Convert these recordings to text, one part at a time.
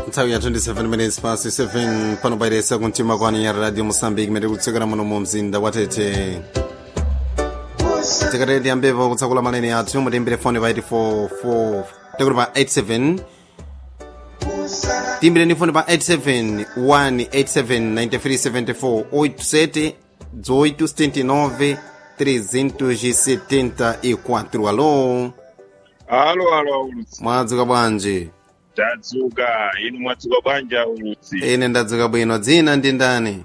nthawi ya 27 minutes past 7 pano pairesa kumtima kwani ya radio moçambique mene kutsekera muno mu mzinda wa tete tikatete tiyambepo kutsakula maleni athu mutimbire foni pa 84 tekuti pa 87 timbireni foni pa 87 187 9374 87 1879 374 alo alo alo ulutsi mwadzuka bwanji tadzuka inu mwadzuka bwanji ulutsi ine ndadzuka bwino dzina ndi ndani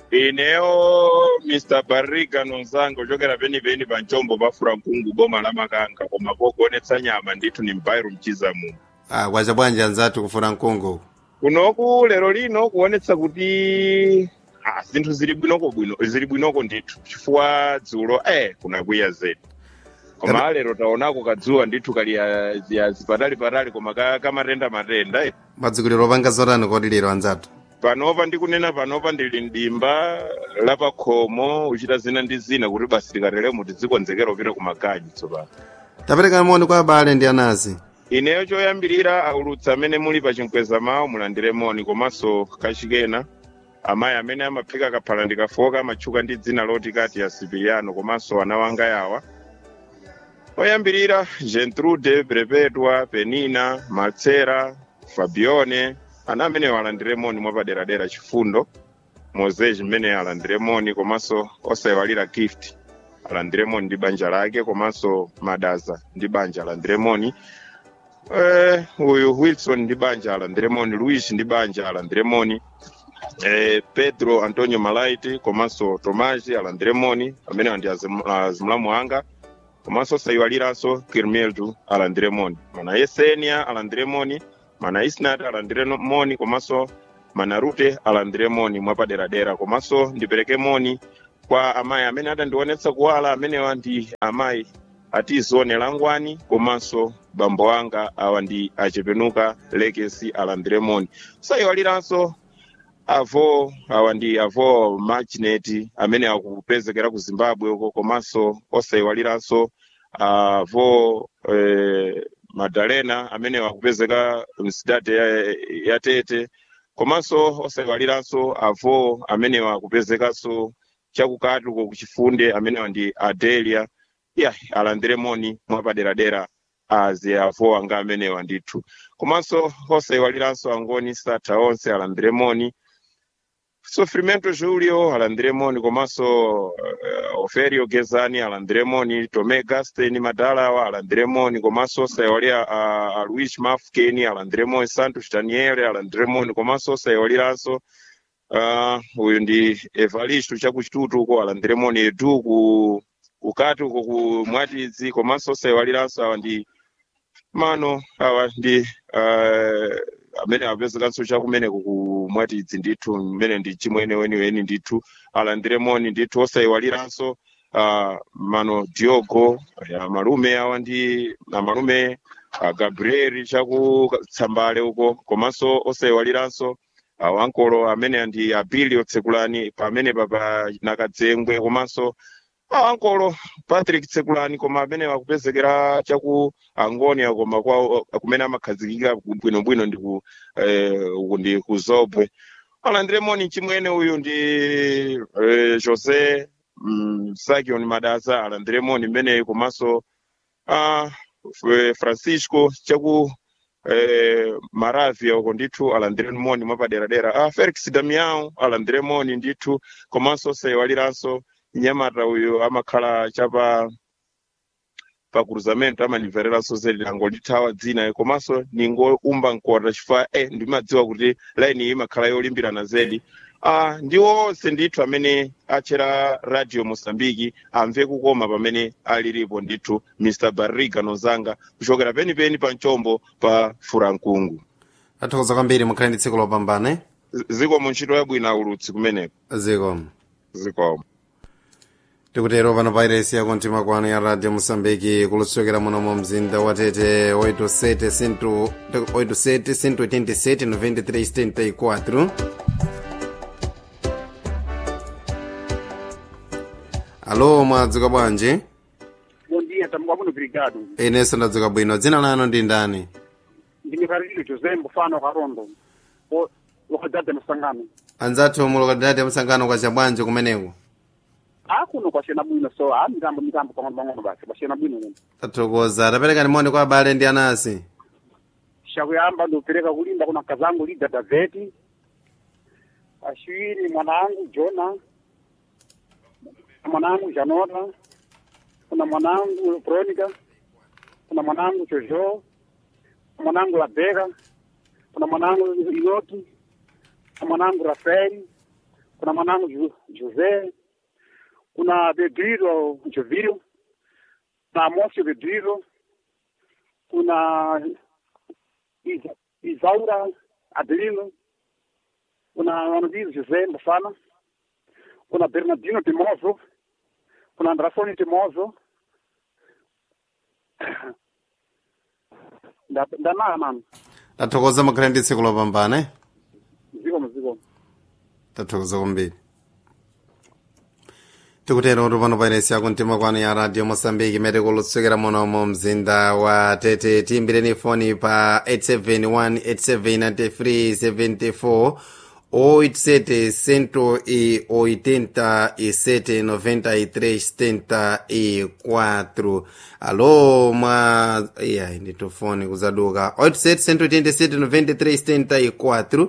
ineyo mr barriga nonzanga ochokera penipeni pa ncombo pafura mkungu boma la makanga koma pokuonetsa nyama ndithu ni mpairu mchizamu ah, kwacha bwanji anzathu kufuna mkungu kunoku lero lino kuonetsa kuti ah, zinthu zili bwinoko bwino zili bwinoko ndithu chifukwa dzulo eh kunakwiya zedi koma lero taonako kadzuwa ndithu kali ya- ya zipatali patali koma ka- kamatenda matenda eh. madzukiliro opanga zotani kodi lero anzathu panopa ndikunena panopa ndili mdimba lapakhomo uchita zina ndi zina kuti basi likateremo tidzikonzekera upita kumaganyu tsopano tapereka moni kwa abale ndi anazi ineyo choyambirira aulutsi amene muli pa chinkweza mawu mulandire moni komanso kachikena amayi amene amaphika kaphala ndikafoka amatchuka ndi dzina loti kati ya sipiliano komanso ana wanga yawa oyambirira gentrude perpetua penina maltsera fabione ana amenewo alandire moni mwapaderadera chifundo mozes mmene alandire moni komanso osaiwalira gift alandire moni ndi banja lake komanso madaza ndi banja alandire moni eh, uyu wilson ndi banja alandire moni luis ndi banja alandire moni eh, pedro antonio malaiti komanso tomaji alandire moni amene ndi azim- azimulamu anga komanso osaiwaliranso kirmeldu alandire moni mana yesenia alandire moni mana isnat alandire no- moni komanso mana rute alandire moni mwapaderadera komanso ndipereke moni kwa amayi amene atandionetsa kuwala amenewa ndi amayi atizone langwani komanso bambo anga awa ndi achepenuka legacy alandire moni sayiwaliranso avo awa ndi avo marginet amene akupezekera ku zimbabwe uko komanso osayiwaliranso avo eh, madalena amene akupezeka msidade ya, ya tete komanso osayiwaliranso avo amene akupezekanso chakukati uko kuchifunde amenewa ndi adelia ya alandire moni mwapaderadera azi avo anga amenewa ndithu komanso osayiwaliranso angoni satha onse alandire moni sofrimento julio alandire moni komanso uh, oferio gezani alandire moni tome gasten madalawa alandire moni komanso osayiwalira uh, luis mafkeni alandire moni santos daniele alandire moni komanso osayiwaliranso uh, uyu ndi evalisto chakuchitutu uko alandire moni edu ku kukati uko ku mwatidzi komanso osayiwaliranso awa ndi mano awa ndi uh, amene apezekanso chakumeneko ku mwatidzi ndithu mmene ndi chimwene weniweni ndithu alandire moni ndithu osayiwaliranso uh, mano diogo ya malume awa ndi amalume uh, gabriel chakutsambale uko komanso osayiwaliranso uh, wankolo amene ndi abili otsekulani pamene papa nakadzengwe komanso ankolo patrick tsekulani koma amene akupezekera chaku angonia koma kwa kumene amakhazikika bwinobwino ndi ku eh, uku ndi ku zobwe alandire moni chimwene uyu ndi eh, jose mm, sakion madaza alandire moni mmeneyi komanso ah, F- francisco chaku eh, maravia uko ndithu alandire moni mwapaderadera ah, felix damiao alandire moni ndithu komanso osayiwaliranso nyamata uyu amakhala chapa pa cruzamento amanimvereranso zedi angolithawa dzina komanso ningoumba mkota chifukwa eh, ndimadziwa kuti laini iyi imakhala yolimbirana zedi ah, ndi onse ndithu amene achera radio mosambiki amve kukoma pamene alilipo ndithu mr barriga nozanga kuchokera penipeni pa ncombo pa furankungu athokoza kwambiri mukhale ndi tsiku lopambana eh? Z- zikomo ntchito yabwino aulutsi kumeneko zikomo zikomo tikutero pano pairesi ya kumtima kwanu ya radio moçambique kulutsokera muno mu mzinda wa tete 87 187 93 alo mwadzuka bwanji Bom dia, estamos muito obrigado. inenso ndadzuka bwino dzina lanu ndi ndani Ndine Carolino José Mbufano Karondo. lokalidade masangano anzathu mu lokalidade msangano kwa chabwanji kumeneko akuno kwasiyana bwino so a mitambo mitambo pang'ono pang'ono basi kwasiyana bwino kuno tathokoza tapereka nimoni kwa abale ndi anasi shakuyamba ndikupereka kulimba kuna kazangu lida daveti achiwiri mwanangu jona mwanangu janota kuna mwanangu veronica kuna mwanangu jojo kuna mwanangu labeka kuna mwanangu inoti kuna mwanangu rafaeli kuna mwanangu Ju- jose kuna pedriro jovilio kuna amosio pedriro kuna Isa- Isaura Adelino, kuna Wanadizo José Mbafana, kuna Bernardino Timozo, kuna Andrasoni Timozo, nda ndanaya mano tathokoza makhale ndi tsiku lopambana eh? mziko mziko tathokoza kwambiri tikutero kuti pano pairesi yako mtima kwanu ya radio mosambiki imene kulutsukira munomo mzinda wa tete tiyimbireni foni pa 871879374 87 187 alo mwa iya nditofoni kuzaduka 87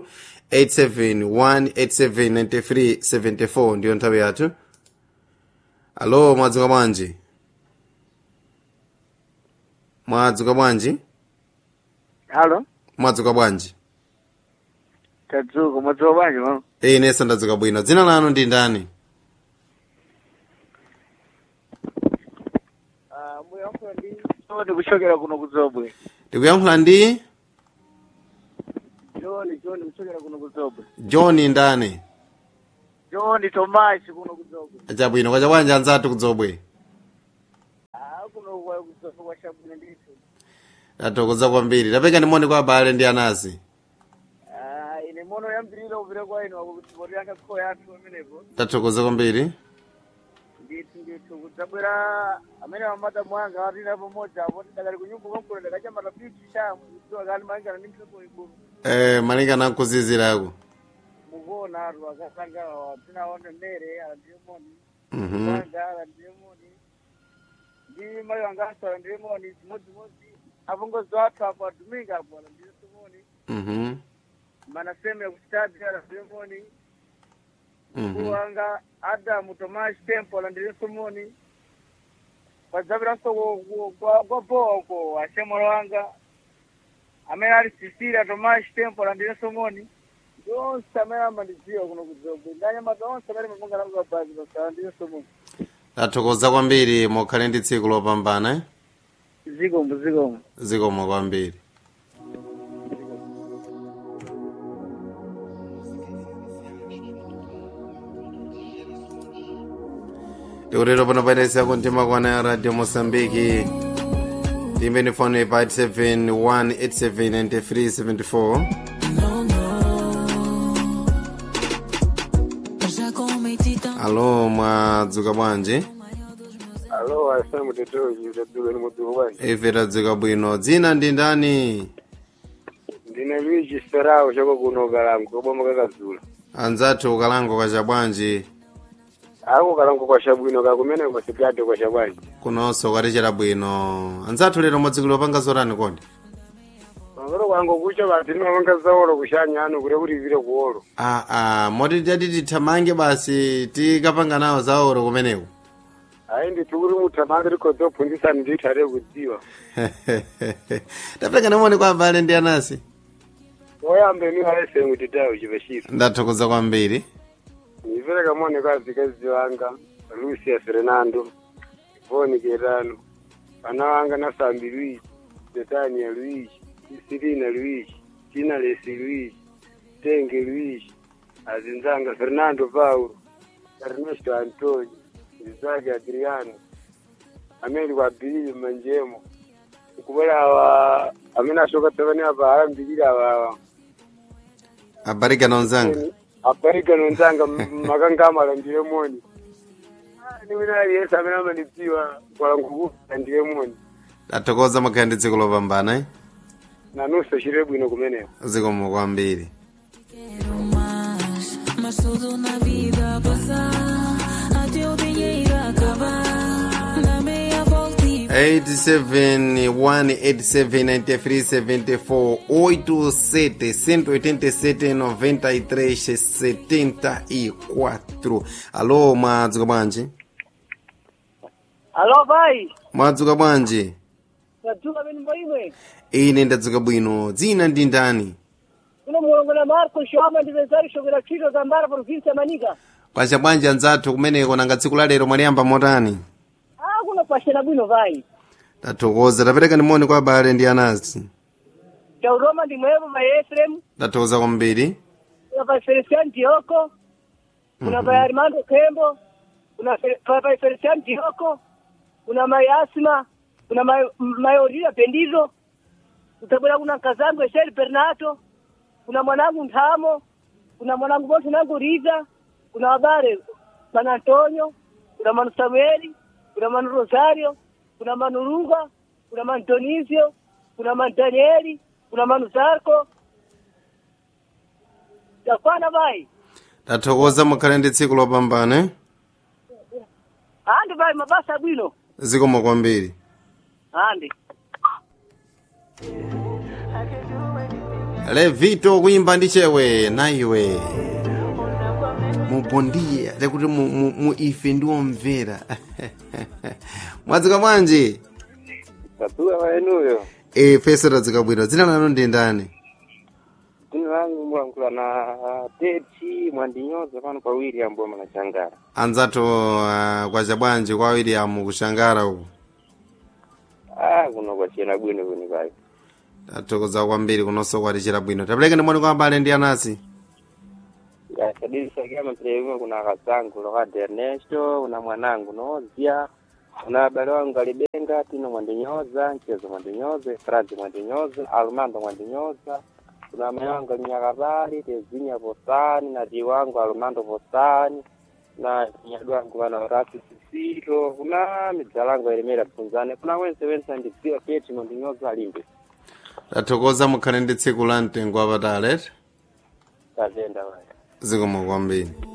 871879374 ndiyo nthawi yathu alo mwadzuka bwanji mwadzuka bwanji Halo, mwadzuka bwanji tadzuka mwadzuka bwanji mama. ine sandadzuka bwino dzina lanu ndi ndani Ah, muyankhula ndi John kuchokera kuno kudzobwe. ndikuyankhula ndi John, John kuchokera kuno kudzobwe. john ndani John Thomas kuno kudzobwe. chabwino kwacha bwanji anzathu kudzobwe Ah, kuno kwa kudzobwe kwa shabwino ndithu. tathokoza kwambiri tapeka ndimoni kwa abale ndi anasi Ah, ine mono yambirira kupita kwa inu akuti poti yanga kho yathu amenepo. tathokoza kwambiri Ndithu ndithu kudzabwera amene amata mwanga atina pamodzi apo ndakali kunyumba kwamkulu ndakachamba tapiti shamu kudziwa kali malingana ndi mphepo ikulu. eh, malingana nkuzizirako Mukuona atu akasanga tinaone mmere alandilemoni. Mhm. Wanga alandilemoni. Ndi mayi wanga aso alandilemoni chimodzimodzi. Apongozi athu apo aduminga apo alandilemoni. Mhm. Manaseme kuchitadi alandilemoni. Mhm. wanga adamu tomashi tempo alandilemoni. Padzapiranso kwa bowa uko ashemolo wanga. amene ali sisira tomashi tempo alandilemoni. Yonse amene amandidziwa kuno kudzobwe. Ndanyamata onse amene mapunga nazo abazi basa alandilemoni. tathokoza kwambiri mukhale ndi tsiku lopambana eh? zikomo zikomo zikomo kwambiri tikutero pano pairesi yako mtima kwana ya radio mosambiki timbeni foni pa 871879374 Já cometi tanto alo mwadzuka bwanji alo asa mutetoji utadzuka ni mudzuka bwanji ife tadzuka bwino dzina ndi ndani ndine luigi serao choko kuno kalango koboma kakazula anzathu ukalango kacha bwanji ako kalango kwashabwino kakumene kwasikate kwashabwanji kunonso kwatichera bwino anzathu lero mwadzikulo panga zorani kodi pangolo kwango kucha bati nimapanga zaolo kushanya ano kuti kuti ipite kuolo aa moti tati tithamange basi tikapanga nawo zaoro kumeneko ayi ndithu kuti muthamange tikhoza kuphunzitsani ndithate kudziwa tapeka namoni kwa abale ndi anasi oyambe ni alesemu titayo chipachito ndathokoza kwambiri nipereka mone kwa azikazi wanga lucia fernando ivoni ketano ana wanga nasambi luigi betania luigi isirina luigi tinalesi luigi tenge luigi azinzanga fernando paulo ernesto antonio izaki adriano amene kwabilile manjemo kubera awa amene ashoka tsapani apa ayambilire awawa abarika nonzanga abarika nonzanga makangama alandire moni ni wina aliyese amene amanidziwa kwalangukufu alandire moni ndathokoza makhala ndi dziko lopambana eh? nanunso chire bwino kumeneko zikomo kwambiri Quero mais, mas tudo na vida passar, até o dinheiro acabar. Dá meia volta e 871879374 87 187 93 74 alo mwadzuka bwanji alo vai mwadzuka bwanji tadzuka minimbo imwe ine ndadzuka bwino dzina ndi ndani kuno mulongo na marco shoma ndipezari shokera ntchito za mbara provinsi ya manika kwacha bwanji anzathu kumeneko nanga tsiku la lero mwaliyamba motani ah kuno pashena bwino vai tathokoza tapereka ndimoni kwa abale ndi anasi chauroma ndimwepo pa efrem tathokoza kwambiri kuna pa felician dioko kuna pa armando kembo kuna Fe- pa pa felician dioko kuna mai asma kuna mai mayoria bendizo utabwera kuna nkazangu esheli bernato kuna mwanangu nthamo kuna mwanangu bonse nangu riza kuna wabare manu antonio kuna manu samueli kuna manu rosario kuna manu lunga kuna manu donisio kuna manu danieli kuna manu zarko yakwana vai tathokoza mukhale ndi tsiku lopambana andi vai mabasa bwino zikomo kwambiri andi levito kuyimba ndi chewe naiwe mubondiye lekuti mu, mu, mu ife ndiwomvera mwadzuka bwanji tatuwa waenuyo e fese tadzuka bwino dzina lanu ndi ndani dzina langu mulankhula na teti mwandinyoza pano pa william boma na changara anzathu uh, kwacha bwanji kwa william kushangara uku ah kuno kwachena bwino kuni kai tathokoza kwambiri kunonso kwatichera bwino tapereke ndimoni kwa abale ndi anasi yakadilisakia mapelevimwe kuna akasangu lokadi ernesto kuna mwanangu nozia kuna abale wangu alibenga tino mwandinyoza mchezo mwandinyoza efradi mwandinyoza almando mwandinyoza kuna amayi wangu alinyakapali tezinya posani na ti wangu almando posani na nyadu wangu wana orasi sisito kuna midzalangu aelemera pfunzane kuna wense wense andidziwa keti mwandinyoza alimbe tathokoza mukhale ndi tsiku la mtengo wapatali tatenda waya zikomo kwambiri